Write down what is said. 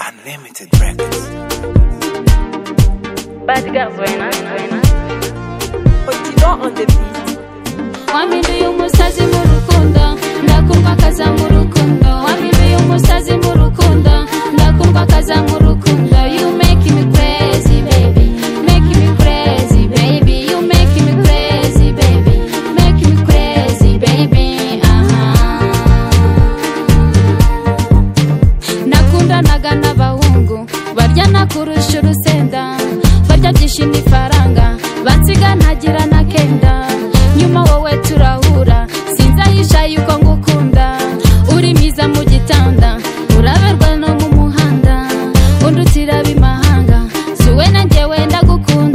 Unlimited Records. Bad girls when Odilon on the beat. wampinduye umusazi mu rukundo ndakumva kaza mu rukundo wampinduye umusazi mu rukundo ndakumva kaza mu rukundo you make me crazy baby make me crazy baby you make me crazy baby make me crazy baby aha nakundanaga n'abahungu baryana kurusha urusenda barya byinshi n'ifaranga bansiga ntagira na kenda nyuma wowe turahura sinzahisha yuko ngukunda uri mwiza mu gitanda uraberwa no mu muhanda undutira b'imahanga si wowe na njyewe ndagukunda